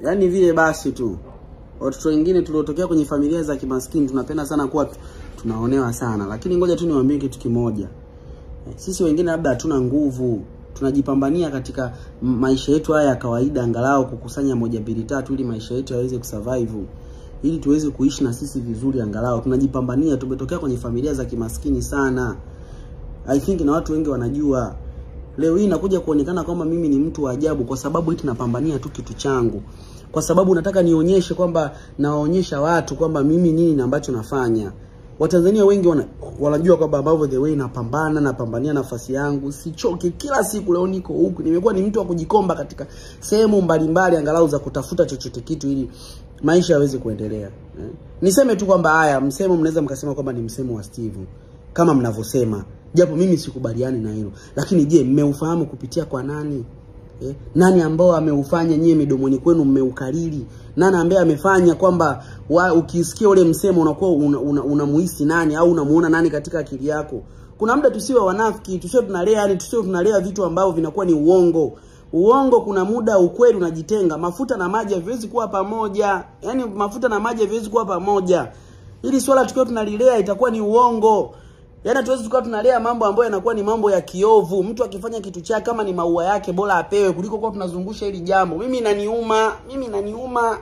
yaani vile basi tu watoto wengine tuliotokea kwenye familia za kimaskini tunapenda sana kuwa tu- tunaonewa sana lakini ngoja tu niwaambie kitu kimoja Eh, sisi wengine labda hatuna nguvu tunajipambania katika m- maisha yetu haya ya kawaida angalau kukusanya moja mbili tatu ili maisha yetu yaweze kusurvive ili tuweze kuishi na sisi vizuri angalau tunajipambania tumetokea kwenye familia za kimaskini sana I think na watu wengi wanajua leo hii nakuja kuonekana kwamba mimi ni mtu wa ajabu kwa sababu eti napambania tu kitu changu kwa sababu nataka nionyeshe kwamba nawaonyesha watu kwamba mimi nini na ambacho nafanya watanzania wengi wana, wanajua kwamba ambavyo the way napambana napambania nafasi yangu sichoke kila siku leo niko huku nimekuwa ni mtu wa kujikomba katika sehemu mbalimbali angalau za kutafuta chochote kitu ili maisha yaweze kuendelea eh. niseme tu kwamba haya msemo mnaweza mkasema kwamba ni msemo wa Steve kama mnavyosema japo mimi sikubaliani na hilo lakini je mmeufahamu kupitia kwa nani eh? nani ambao ameufanya nyie midomoni kwenu mmeukariri nani ambaye amefanya kwamba wa, ukisikia ule msemo unakuwa unamuhisi una, una unamuhisi nani au unamuona nani katika akili yako kuna muda tusiwe wanafiki tusiwe tunalea yani tusiwe tunalea vitu ambavyo vinakuwa ni uongo uongo kuna muda ukweli unajitenga mafuta na maji haviwezi kuwa pamoja yani mafuta na maji haviwezi kuwa pamoja ili swala tukiwa tunalilea itakuwa ni uongo yaani hatuwezi tukawa tunalea mambo ambayo yanakuwa ni mambo ya kiovu mtu akifanya kitu chake kama ni maua yake bora apewe kuliko kuwa tunazungusha hili jambo mimi inaniuma mimi inaniuma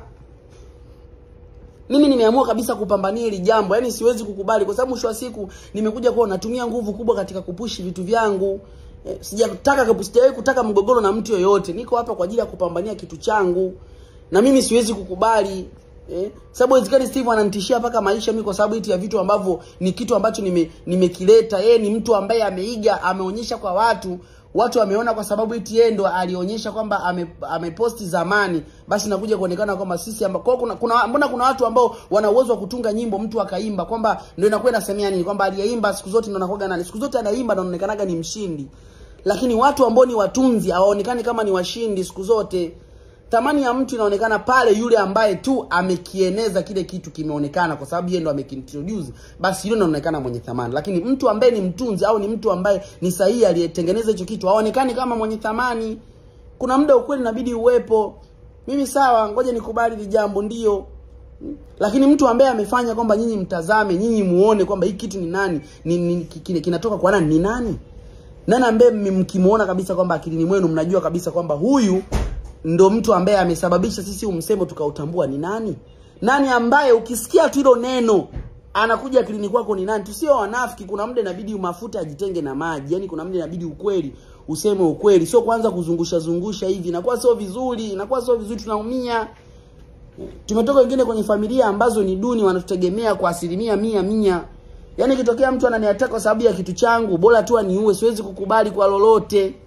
mimi nimeamua kabisa kupambania hili jambo yaani siwezi kukubali kwa sababu mwisho wa siku nimekuja kuwa natumia nguvu kubwa katika kupushi vitu vyangu eh, sijataka sijawahi kutaka mgogoro na mtu yoyote niko hapa kwa ajili ya kupambania kitu changu na mimi siwezi kukubali eh, sababu haiwezekani Steve ananitishia mpaka maisha mimi kwa sababu eti ya vitu ambavyo ni kitu ambacho nime nimekileta yeye ni mtu ambaye ameiga ameonyesha kwa watu watu wameona kwa sababu eti yeye ndo alionyesha kwamba ame, ameposti zamani basi nakuja kuonekana kwamba sisi amba, kwa kuna, kuna mbona kuna watu ambao wana uwezo wa kutunga nyimbo mtu akaimba kwamba ndio inakuwa inasemea nini kwamba aliyeimba siku zote ndo anakuwa nani siku zote anaimba ndo anaonekanaga ni mshindi lakini watu ambao ni watunzi hawaonekani kama ni washindi siku zote thamani ya mtu inaonekana pale yule ambaye tu amekieneza kile kitu kimeonekana kwa sababu yeye ndo amekiintroduce basi yule ndo anaonekana mwenye thamani lakini mtu ambaye ni mtunzi au ni mtu ambaye ni sahihi aliyetengeneza hicho kitu haonekani kama mwenye thamani kuna muda ukweli inabidi uwepo mimi sawa ngoja nikubali hili jambo ndio lakini mtu ambaye amefanya kwamba nyinyi mtazame nyinyi muone kwamba hii kitu ni nani ni, ni, ki- kinatoka kwa nani ni nani nani ambaye mme- mkimuona kabisa kwamba akilini mwenu mnajua kabisa kwamba huyu ndo mtu ambaye amesababisha sisi umsemo tukautambua ni nani nani ambaye ukisikia tu hilo neno anakuja akilini kwako ni nani tusio wanafiki kuna muda inabidi mafuta ajitenge na maji yani kuna muda inabidi ukweli useme ukweli sio kwanza kuzungusha zungusha hivi inakuwa sio vizuri inakuwa sio vizuri tunaumia tumetoka wengine kwenye familia ambazo ni duni wanatutegemea kwa asilimia mia mia yaani ikitokea mtu ananiataka kwa sababu ya kitu changu bora tu aniue siwezi kukubali kwa lolote